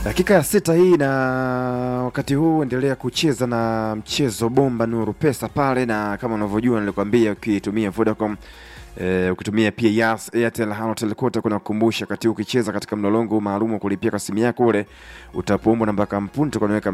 Dakika ya sita hii na wakati huu endelea kucheza na mchezo bomba Nuru Pesa pale, na kama unavyojua nilikwambia, ukitumia Vodacom e, ukitumia pia Yas, Airtel, Halotel kote kuna kukumbusha wakati huu ukicheza katika mlolongo maalum wa kulipia kwa simu yako ule, utapoombwa namba kampuni utakuwa unaweka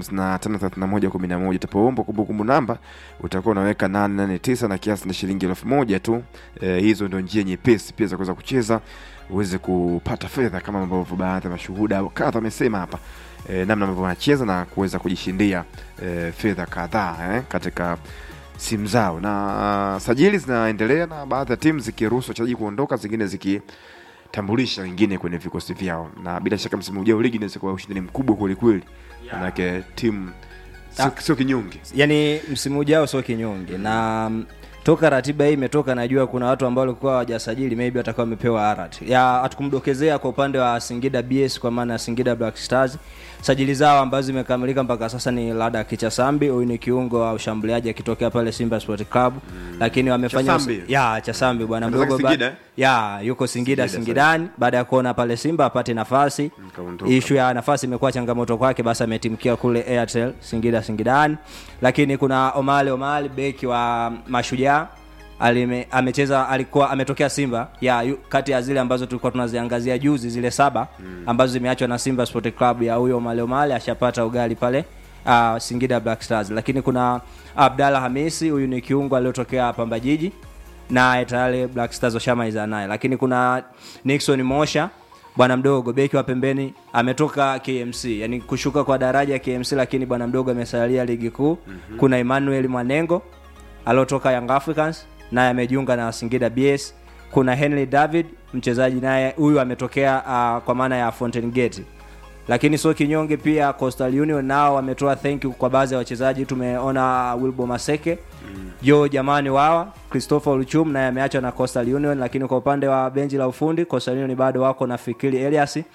553111 utapoombwa kumbukumbu namba utakuwa unaweka 889 na kiasi ni shilingi elfu moja tu. E, hizo ndio njia nyepesi pia za kuweza kucheza uweze kupata fedha kama ambavyo baadhi ya mashuhuda kadha wamesema hapa e, namna ambavyo wanacheza na kuweza kujishindia e, fedha kadhaa eh, katika simu zao, na uh, sajili zinaendelea na baadhi ya timu zikiruhusu wachezaji kuondoka, zingine zikitambulisha wengine kwenye vikosi vyao, na bila shaka msimu ujao ligi inaweza kuwa ushindani mkubwa kwelikweli, manake timu sio sio kinyonge. yani msimu ujao sio kinyonge na mm, toka ratiba hii imetoka najua kuna watu ambao walikuwa hawajasajili maybe watakuwa wamepewa arat ya hatukumdokezea kwa upande wa Singida BS kwa maana ya Singida Black Stars sajili zao ambazo zimekamilika mpaka sasa ni Lada Kichasambi huyu ni kiungo wa ushambuliaji akitokea pale Simba Sport Club lakini wamefanya Chasambi? ya Chasambi bwana Anatoka mdogo ba- Singida, eh? ya yuko Singida Singida, Singidani baada ya kuona pale Simba apate nafasi kaondoka. ishu ya nafasi imekuwa changamoto kwake, basi ametimkia kule Airtel Singida Singidani. Lakini kuna Omale Omale beki wa Mashujaa alime, amecheza alikuwa ametokea Simba ya yu, kati ya zile ambazo tulikuwa tunaziangazia juzi zile saba ambazo zimeachwa na Simba Sport Club ya huyo Omale Omale ashapata ugali pale uh, Singida Black Stars. Lakini kuna Abdalla Hamisi huyu ni kiungo aliyotokea Pamba Jiji naye tayari Black Stars washamaliza naye, lakini kuna Nixon Mosha bwana mdogo beki wa pembeni ametoka KMC, yani kushuka kwa daraja ya KMC, lakini bwana mdogo amesalia ligi kuu. Kuna Emmanuel Mwanengo aliotoka Young Africans naye amejiunga na Singida BS. Kuna Henry David mchezaji naye huyu ametokea uh, kwa maana ya Fountain Gate lakini sio kinyonge pia Coastal Union nao wametoa thank you kwa baadhi ya wachezaji tumeona Wilbo Maseke mm. Jo jamani wawa Christopher Luchum naye ameachwa na Coastal Union lakini kwa upande wa benchi la ufundi Coastal Union bado wako na Fikiri Elias uh,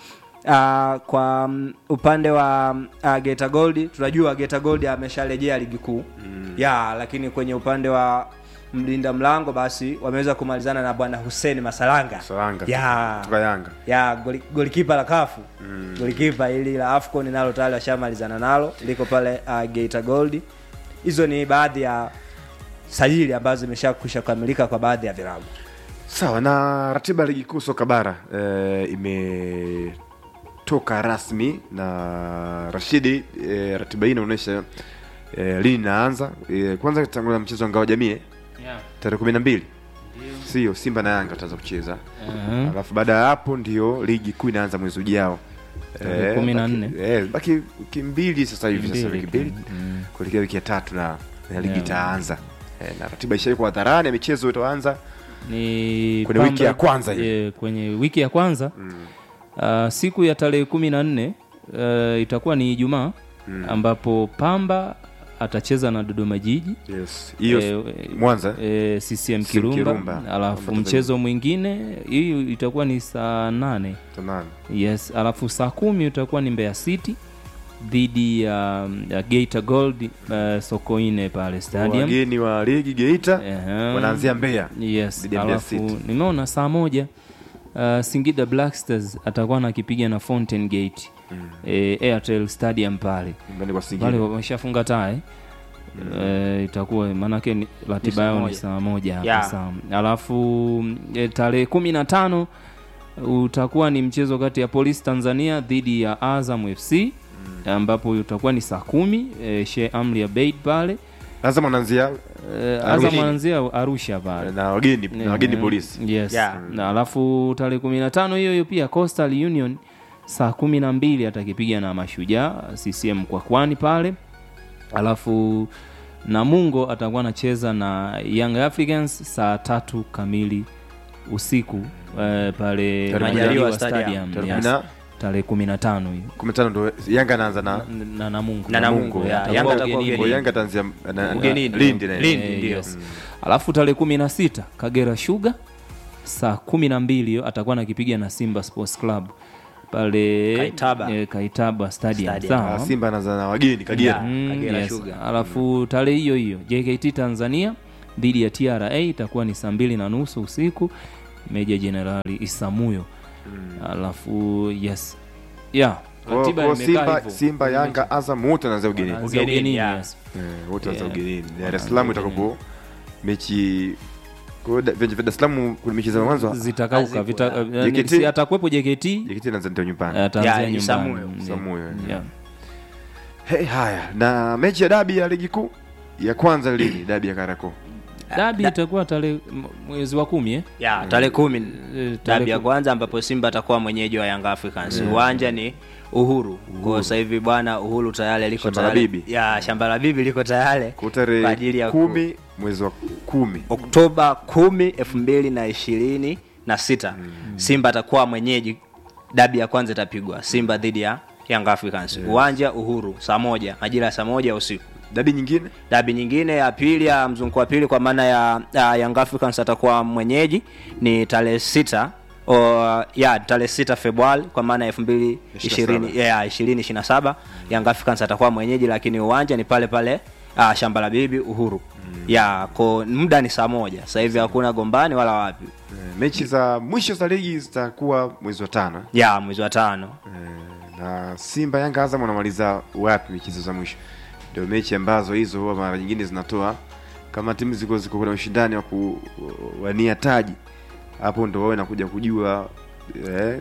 kwa um, upande wa um, uh, Geta Gold tunajua Geta Gold amesharejea ligi kuu mm. ya lakini kwenye upande wa mlinda mlango basi wameweza kumalizana na bwana Hussein Masalanga Salanga ya kutoka Yanga ya goli- golikipa la kafu mm. golikipa ili la afcon nalo tayari washamalizana nalo liko pale uh, geita gold hizo ni baadhi ya sajili ambazo zimeshakwisha kukamilika kwa baadhi ya vilabu Sawa na ratiba ya ligi kuu soka bara e, imetoka rasmi na Rashidi. E, ratiba hii inaonyesha e, lini inaanza. E, kwanza tangulia mchezo wa ngao jamii eh, Yeah. tarehe kumi na mbili sio Simba na Yanga wataanza kucheza Mhm. alafu baada ya hapo ndio ligi kuu inaanza mwezi ujao Tarehe Eh, kumi na baki- nne. eh, baki wiki mbili sasa hivi sasa Mbili wiki mbili tu. Mm. kuelekea wiki ya tatu na na ligi Yeah. itaanza Eh, na ratiba ishawekwa hadharani ya michezo itaanza ni Kwenye wiki ya kwanza hiyo. e, kwenye wiki ya kwanza uh, siku ya tarehe kumi na nne uh, itakuwa ni Ijumaa ambapo Pamba atacheza na Dodoma Jiji yes hiyo Eh, Mwanza e, CCM CCM Kirumba, Kirumba. alafu Pamba mchezo mwingine hii itakuwa ni saa nane Tanani. yes alafu saa kumi utakuwa ni Mbeya City dhidi ya, ya Geita Gold uh, Sokoine pale stadium wageni wa ligi Geita Ehe. wanaanzia Mbeya yes dhidi ya Mbeya alafu City. nimeona saa moja uh, Singida Black Stars atakuwa nakipiga na Fountain Gate mm. e, Airtel Stadium pale nyumbani kwa pale Singida wameshafunga tae E, itakuwa maanake ni- ratiba saa yao ni moja. saa moja hapa Ya. saa alafu e, tarehe kumi na tano utakuwa ni mchezo kati ya Polisi Tanzania dhidi ya Azam FC ambapo utakuwa ni saa kumi e, Sheikh Amri Abeid pale lazima wanaanzia e, Arusha. Azam anaanzia Arusha pale na wageni na wageni Eh, polisi yes. Yeah. na alafu tarehe kumi na tano hiyo hiyo pia Coastal Union saa kumi na mbili atakipiga na Mashujaa CCM kwa kwani pale alafu Namungo atakuwa anacheza na Young Africans saa tatu kamili usiku eh, pale Tarehe Majaliwa Majaliwa Stadium. Stadium Tarehe yes. kumi na- tarehe kumi na tano hiyo kumi na tano ndo Yanga anaanza na na Namungo Na Namungo, Namungo. ya. Atakuwa Yanga atakuwa ugenini. kwa Yanga ataanzia na- na- Ugenini. Lindi na Lindi. Eh, ndio. yes. alafu tarehe kumi na sita Kagera Sugar saa kumi na mbili hiyo atakuwa nakipiga na Simba Sports Club pale Kaitaba. eh, Kaitaba Stadium, Stadium. sawa Ah, Simba anaanza na wageni Kagera Yeah. Mm, Kagera yes. Sugar. alafu tarehe hiyo hiyo JKT Tanzania dhidi ya TRA itakuwa ni saa mbili na nusu usiku Meja Jenerali Isamuyo alafu yes yeah Kwa- Ratiba kwa imekaa Simba, hivyo. Simba Yanga Azam wote wanaanza ugenini Wanaanza Ugenini, ugenini, yeah. yes. Eh, wote wanaanza Yeah. ugenini Dar es Wanaanza Salaam ugenini. itakapo mechi kwa hiyo da- viwanja vya Dar es Salaam kuna mechi za mwanzo zitakauka Hazipo, vita, yeah. eh, JKT? si atakuwepo JKT JKT inaanza ndio nyumbani ataanzia Yeah, nyumbani Isamuyo. Mm, Isamuyo, yeah. yeah. Hey, haya na mechi ya dabi ya ligi kuu ya kwanza lini dabi ya Kariakoo dabi itakuwa tarehe m- mwezi wa kumi eh? ya tarehe kumi Eh, dabi tarehe ya kumi. kwanza ambapo simba atakuwa mwenyeji wa young africans uwanja ni uhuru kwa sasa hivi bwana uhuru tayari liko Shamba la tayari bibi. ya shamba la bibi liko tayari kwa kwa ajili tarehe ya ku- kumi mwezi wa kumi oktoba kumi elfu mbili na ishirini na sita simba atakuwa mwenyeji dabi ya kwanza itapigwa simba dhidi ya young africans uwanja uhuru saa moja majira ya saa moja usiku dabi nyingine dabi nyingine ya pili ya mzunguko wa pili kwa maana ya, ya young africans atakuwa mwenyeji ni tarehe sita o, ya tarehe sita februari kwa maana ya elfu mbili ishirini ya ishirini ishirini na saba young africans atakuwa mwenyeji lakini uwanja ni pale pale uh, shamba la bibi uhuru ya ko muda ni saa moja sasa hivi hakuna gombani wala wapi Eh, mechi za mwisho za ligi zitakuwa mwezi wa tano ya mwezi wa tano Eh, na Simba Yanga Azam wanamaliza wapi mechi hizo za mwisho? Ndio mechi ambazo hizo huwa mara nyingine zinatoa kama timu ziko ziko kuna ushindani wa kuwania taji, hapo ndo wawe nakuja kujua eh,